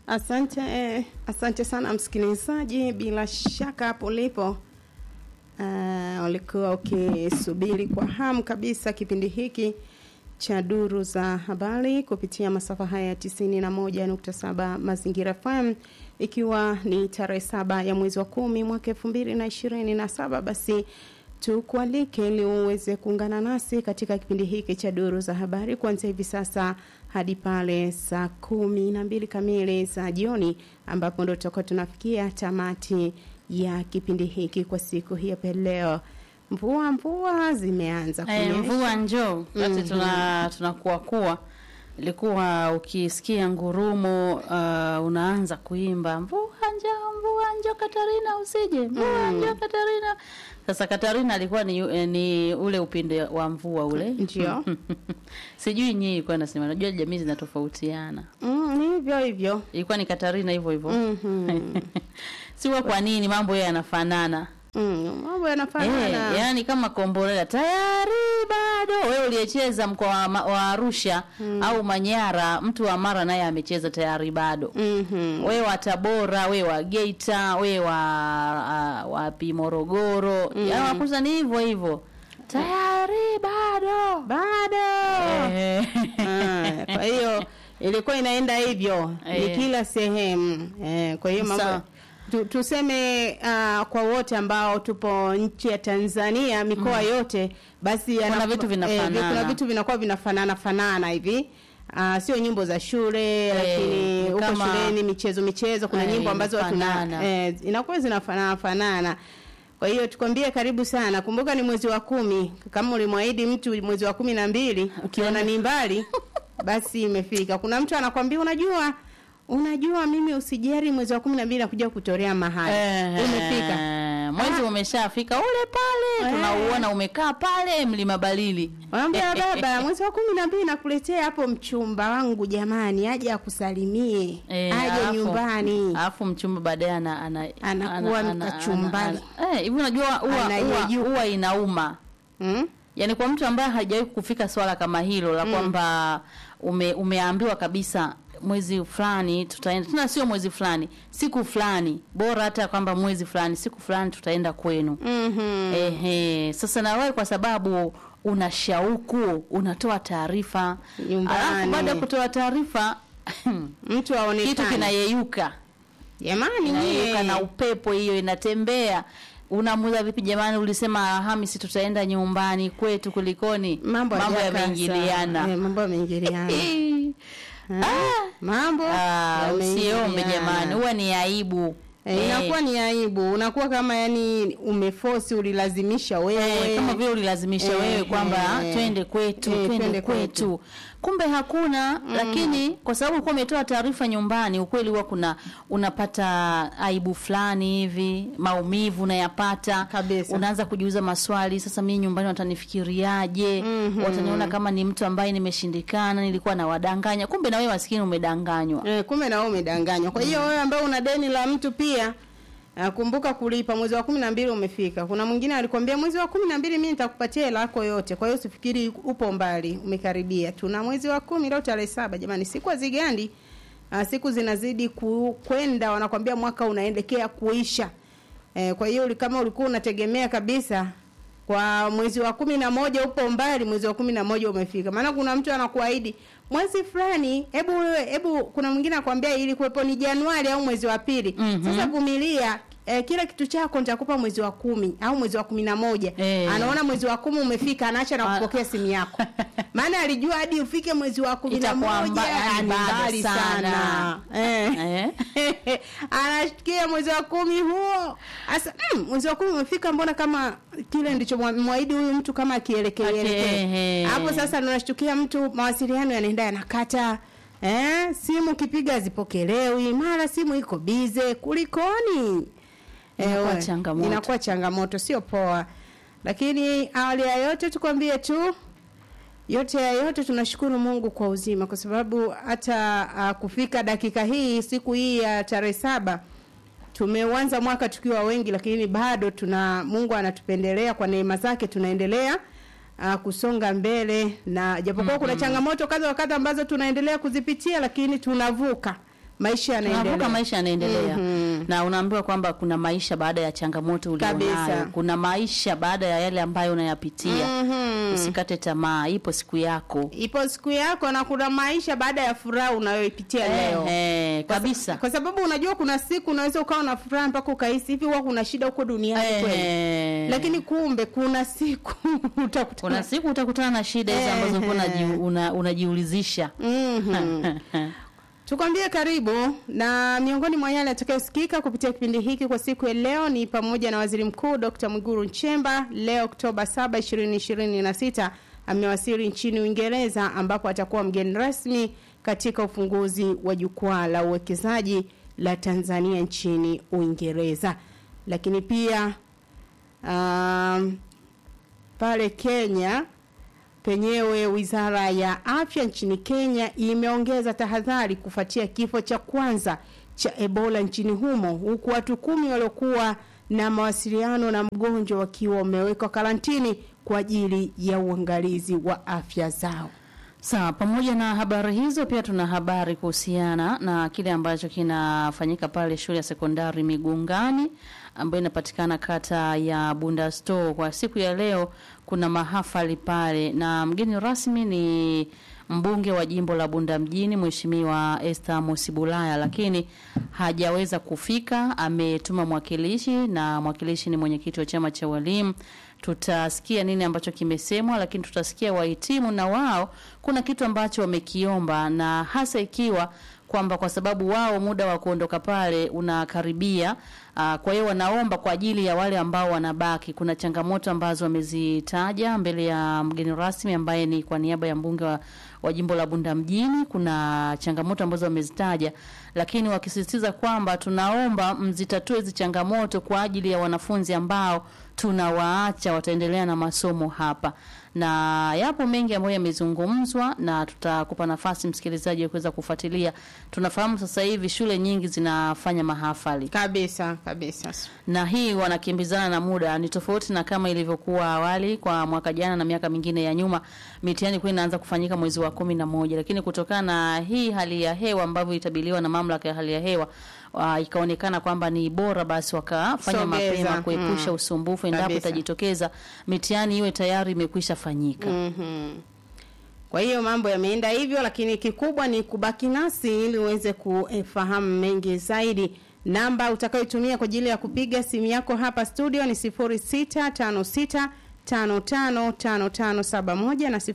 Asante eh, asante sana msikilizaji, bila shaka hapo ulipo uh, ulikuwa ukisubiri kwa hamu kabisa kipindi hiki cha duru za habari kupitia masafa haya ya tisini na moja nukta saba Mazingira FM, ikiwa ni tarehe saba ya mwezi wa kumi mwaka elfu mbili na ishirini na saba basi tukualike ili uweze kuungana nasi katika kipindi hiki cha duru za habari kuanzia hivi sasa hadi pale saa kumi na mbili kamili za jioni ambapo ndo tutakuwa tunafikia tamati ya kipindi hiki kwa siku hii ya leo. Mvua mvua zimeanza Eh, kunyesha. mvua njoo basi Mhm. tuna tunakuwa kuwa ilikuwa ukisikia ngurumo uh, unaanza kuimba mvua njoo mvua njoo Katarina usije mvua njoo Katarina sasa Katarina alikuwa ni, eh, ni ule upinde wa mvua ule Ndio. sijui nyinyi ilikuwa nasema najua jamii zinatofautiana Mm, ni hivyo hivyo. ilikuwa ni Katarina hivyo hivyo Mhm. siwa kwa nini mambo yeye yanafanana Mm, mambo Eh, yanafanana. yani kama komborela tayari bado wewe uliyecheza mkoa wa, Ma- wa Arusha au Manyara, mtu wa Mara naye amecheza tayari bado. Mhm. Wewe wa Tabora, wewe wa Geita, wewe wa uh, wapi Morogoro, mm. yani wakuza ni hivyo hivyo tayari bado Bado. eh. Ah, kwa hiyo ilikuwa inaenda hivyo ni Eh. kila sehemu eh, kwa hiyo mambo Sawa. tu, tuseme uh, kwa wote ambao tupo nchi ya Tanzania mikoa yote basi Kuna yana- vitu vinafanana. kuna vitu vinakuwa vinafanana fanana hivi Uh, sio nyimbo za shule lakini ni huko kama- shuleni michezo michezo kuna Eh, nyimbo ambazo tuna inafanana. eh, inakuwa zinafanana fanana kwa hiyo tukwambie karibu sana kumbuka ni mwezi wa kumi kama ulimwahidi mtu mwezi wa kumi na mbili ukiona ni mbali basi imefika kuna mtu anakwambia unajua unajua mimi usijari mwezi wa kumi na mbili nakuja kutorea mahali Eh, umefika mwezi Ah. umeshafika ule pale Eh. tunauona umekaa pale mlima Balili Wanaambia baba, mwezi wa kumi na mbili nakuletea hapo mchumba wangu jamani, aje akusalimie, Eh, aje alafu- nyumbani. alafu mchumba baadaye ana, ana, Anakuwa mkachumbani. ana- ana- eh, hivi unajua huwa- huwa Anayeyuka. huwa inauma Hmm? yaani kwa mtu ambaye hajawahi kufika swala kama hilo la kwamba ume, umeambiwa kabisa mwezi fulani tutaenda tena sio mwezi fulani siku fulani bora hata kwamba mwezi fulani siku fulani tutaenda kwenu Mhm. Ehe, sasa na wewe kwa sababu una shauku unatoa taarifa Nyumbani. alafu baada ya kutoa taarifa Mtu kitu aonekane. kinayeyuka Jamani inayeyuka nyie. na upepo hiyo inatembea unamuza vipi jamani ulisema alhamisi tutaenda nyumbani kwetu kulikoni mambo hayajakaa yameingiliana sawa. Eh, mambo yameingiliana. Eh, Ah, mambo ah, yameingiliana. usiombe jamani huwa ni aibu Eh, inakuwa ni aibu, unakuwa kama yani umefosi, ulilazimisha wewe Eh, kama vile ulilazimisha Eh, wewe kwamba eh. twende kwetu Eh, twende twende kwetu kumbe hakuna lakini kwa sababu ulikuwa umetoa taarifa nyumbani ukweli huwa kuna unapata aibu fulani hivi maumivu unayapata Kabisa. unaanza kujiuza maswali sasa mimi nyumbani watanifikiriaje Mhm. wataniona kama ni mtu ambaye nimeshindikana nilikuwa nawadanganya kumbe na wewe maskini umedanganywa Eh, kumbe na wewe umedanganywa. Kwa hiyo wewe ambaye una deni la mtu pia uh, kumbuka kulipa. Mwezi wa kumi na mbili umefika. Kuna mwingine alikwambia mwezi wa kumi na mbili mimi nitakupatia hela yako yote. Kwa hiyo usifikiri upo mbali, umekaribia. Tuna mwezi wa kumi leo tarehe saba. Jamani, siku hazigandi. Uh, siku zinazidi ku- kwenda, wanakwambia mwaka unaelekea kuisha. Eh, kwa hiyo uli- kama ulikuwa unategemea kabisa kwa mwezi wa kumi na moja upo mbali, mwezi wa kumi na moja umefika. Maana kuna mtu anakuahidi mwezi fulani, hebu wewe, hebu kuna mwingine akwambia ili kuwepo ni Januari au mwezi wa pili. Mhm. Sasa vumilia. Eh, kila kitu chako nitakupa mwezi wa kumi au mwezi wa kumi na moja Eh. anaona mwezi wa kumi umefika anaacha na Ah. kupokea simu yako maana alijua hadi ufike mwezi wa kumi na Itakuwa moja mba- yani ni bado mbali sana. sana eh. eh? anashikia mwezi wa kumi huo asa mm, mwezi wa kumi umefika mbona kama kile ndicho mwa- mwahidi huyu mtu kama akielekea Ake- elekea. ehe. hapo sasa unashtukia mtu mawasiliano yanaenda yanakata eh, simu kipiga zipokelewi mara simu iko bize kulikoni Inakuwa we, changamoto. inakuwa changamoto sio poa lakini awali ya yote tukwambie tu yote ya yote tunashukuru Mungu kwa uzima kwa sababu hata uh, kufika dakika hii siku hii ya tarehe saba tumeuanza mwaka tukiwa wengi lakini bado tuna Mungu anatupendelea kwa neema zake tunaendelea uh, kusonga mbele na japokuwa kuna changamoto kadha wa kadha ambazo tunaendelea kuzipitia lakini tunavuka maisha tunavuka yanaendelea maisha yanaendelea na unaambiwa kwamba kuna maisha baada ya changamoto ulionayo Kabisa. kuna maisha baada ya yale ambayo unayapitia usikate tamaa ipo siku yako ipo siku yako na kuna maisha baada ya furaha unayoipitia leo Ehe, Kwa sa- kabisa kwa sababu unajua kuna siku unaweza ukawa na furaha mpaka ukahisi hivi huwa kuna shida huko duniani kweli Ehe. lakini kumbe kuna siku utakutana kuna siku utakutana na shida hizo ambazo ulikuwa unaji- una- unajiulizisha Mhm. tukwambie karibu na miongoni mwa yale yatakayosikika kupitia kipindi hiki kwa siku ya leo ni pamoja na waziri mkuu dr mwiguru nchemba leo oktoba 7 2026 amewasili nchini uingereza ambapo atakuwa mgeni rasmi katika ufunguzi wa jukwaa la uwekezaji la tanzania nchini uingereza lakini pia um, pale kenya penyewe wizara ya afya nchini kenya imeongeza tahadhari kufuatia kifo cha kwanza cha ebola nchini humo huku watu kumi waliokuwa na mawasiliano na mgonjwa wakiwa wamewekwa karantini kwa ajili ya uangalizi wa afya zao Sawa, pamoja na habari hizo pia tuna habari kuhusiana na kile ambacho kinafanyika pale shule ya sekondari Migungani ambayo inapatikana kata ya Bunda Store. Kwa siku ya leo kuna mahafali pale na mgeni rasmi ni mbunge wa jimbo la Bunda mjini Mheshimiwa Esther Mosibulaya, lakini hajaweza kufika. Ametuma mwakilishi na mwakilishi ni mwenyekiti wa chama cha walimu tutasikia nini ambacho kimesemwa, lakini tutasikia wahitimu na wao kuna kitu ambacho wamekiomba, na hasa ikiwa kwamba kwa sababu wao muda wa kuondoka pale unakaribia. Uh, kwa hiyo wanaomba kwa ajili ya wale ambao wanabaki. Kuna changamoto ambazo wamezitaja mbele ya mgeni rasmi ambaye ni kwa niaba ya mbunge wa, wa jimbo la Bunda mjini. Kuna changamoto ambazo wamezitaja, lakini wakisisitiza kwamba tunaomba mzitatue hizi changamoto kwa ajili ya wanafunzi ambao tunawaacha wataendelea na masomo hapa, na yapo mengi ambayo yamezungumzwa, na tutakupa nafasi msikilizaji wa kuweza kufuatilia. Tunafahamu sasa hivi shule nyingi zinafanya mahafali kabisa kabisa na hii wanakimbizana na muda, ni tofauti na kama ilivyokuwa awali kwa mwaka jana na miaka mingine ya nyuma. Mitihani kwa inaanza kufanyika mwezi wa kumi na moja, lakini kutokana na hii hali ya hewa ambavyo itabiliwa na mamlaka ya hali ya hewa uh, ikaonekana kwamba ni bora basi wakafanya Sogeza, mapema kuepusha mm. usumbufu endapo Kabisa. itajitokeza mitihani iwe tayari imekwisha fanyika. Mhm. Kwa hiyo mambo yameenda hivyo, lakini kikubwa ni kubaki nasi ili uweze kufahamu mengi zaidi. Namba utakayotumia kwa ajili ya kupiga simu yako hapa studio ni 0656 555571 na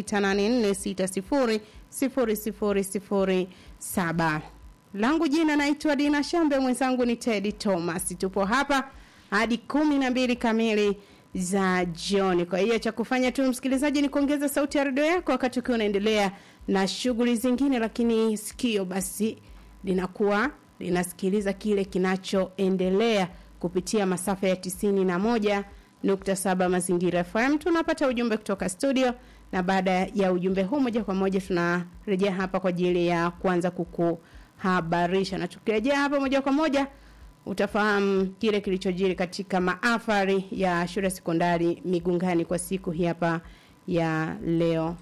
0684600007. Langu jina naitwa Dina Shambe, mwenzangu ni Teddy Thomas. Tupo hapa hadi kumi na mbili kamili za jioni. Kwa hiyo cha kufanya tu msikilizaji ni kuongeza sauti ya redio yako wakati ukiwa unaendelea na shughuli zingine, lakini sikio basi linakuwa linasikiliza kile kinachoendelea kupitia masafa ya tisini na moja nukta saba Mazingira FM. Tunapata ujumbe kutoka studio, na baada ya ujumbe huu moja kwa moja tunarejea hapa kwa ajili ya kuanza kukuhabarisha, na tukirejea hapa moja kwa moja utafahamu kile kilichojiri katika maafari ya shule ya sekondari Migungani kwa siku hii hapa ya leo.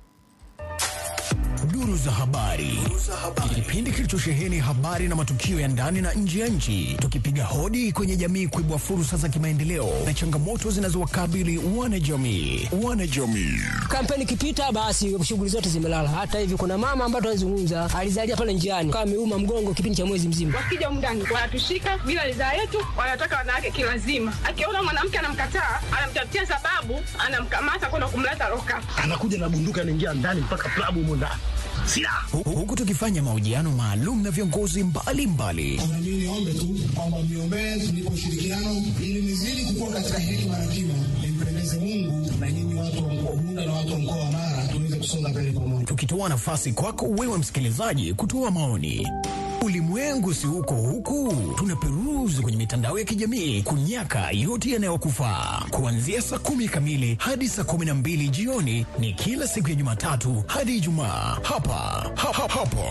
Duru za habari, kipindi kilichosheheni habari na matukio ya ndani na nje ya nchi, tukipiga hodi kwenye jamii kuibua fursa za kimaendeleo na changamoto zinazowakabili wanajamii. Wanajamii kampeni ikipita, basi shughuli zote zimelala. Hata hivi kuna mama ambaye tunazungumza alizalia pale njiani, kama ameuma mgongo kipindi cha mwezi mzima. wakija humu ndani wanatushika bila ridhaa yetu, wanataka wanawake kilazima. Akiona mwanamke anamkataa, anamtafutia sababu, anamkamata kwenda kumleta loka. anakuja na bunduki anaingia ndani mpaka klabu humo ndani silaha Hu- huku tukifanya mahojiano maalum na viongozi mbalimbali Na mimi niombe tu kwamba mniombee tunipe ushirikiano ili nizidi kukua katika hekima na kima, nimpendeze Mungu na nyinyi watu wa mkoa Bunda na watu wa mkoa wa Mara tuweze kusonga mbele pamoja. tukitoa nafasi kwako wewe msikilizaji kutoa maoni. Ulimwengu si huko huku, tunaperuzi kwenye mitandao ya kijamii kunyaka yote yanayokufaa. Kuanzia saa kumi kamili hadi saa kumi na mbili jioni ni kila siku ya Jumatatu hadi Ijumaa hapa ha, ha, hapo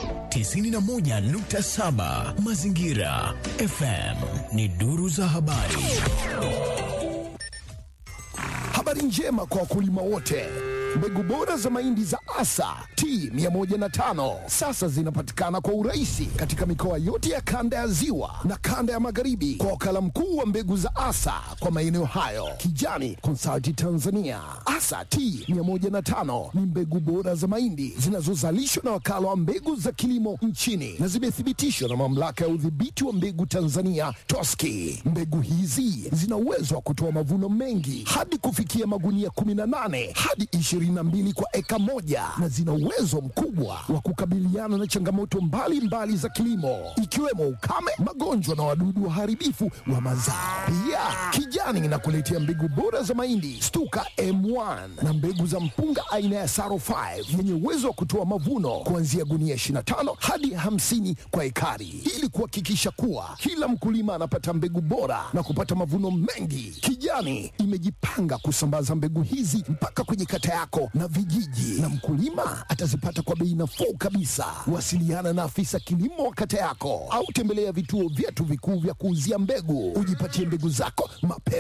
91.7 Mazingira FM ni duru za habari. Habari njema kwa wakulima wote. Mbegu bora za mahindi za Asa T105 sasa zinapatikana kwa urahisi katika mikoa yote ya kanda ya Ziwa na kanda ya Magharibi kwa wakala mkuu wa mbegu za Asa kwa maeneo hayo, Kijani Consulting Tanzania. Asa T105 ni mbegu bora za mahindi zinazozalishwa na wakala wa mbegu za kilimo nchini na zimethibitishwa na mamlaka ya udhibiti wa mbegu Tanzania TOSCI. Mbegu hizi zina uwezo wa kutoa mavuno mengi hadi kufikia magunia 18 hadi 22 kwa eka moja na zina uwezo mkubwa wa kukabiliana na changamoto mbalimbali mbali za kilimo ikiwemo ukame, magonjwa na wadudu waharibifu wa mazao. Pia Kijani inakuletea mbegu bora za mahindi Stuka M1 na mbegu za mpunga aina ya Saro 5 yenye uwezo wa kutoa mavuno kuanzia gunia 25 hadi 50 kwa ekari ili kuhakikisha kuwa kila mkulima anapata mbegu bora na kupata mavuno mengi. Kijani imejipanga kusambaza mbegu hizi mpaka kwenye kata yako na vijiji, na mkulima atazipata kwa bei nafuu kabisa. Wasiliana na afisa kilimo wa kata yako au tembelea vituo vyetu vikuu vya kuuzia mbegu, ujipatie mbegu zako mapema.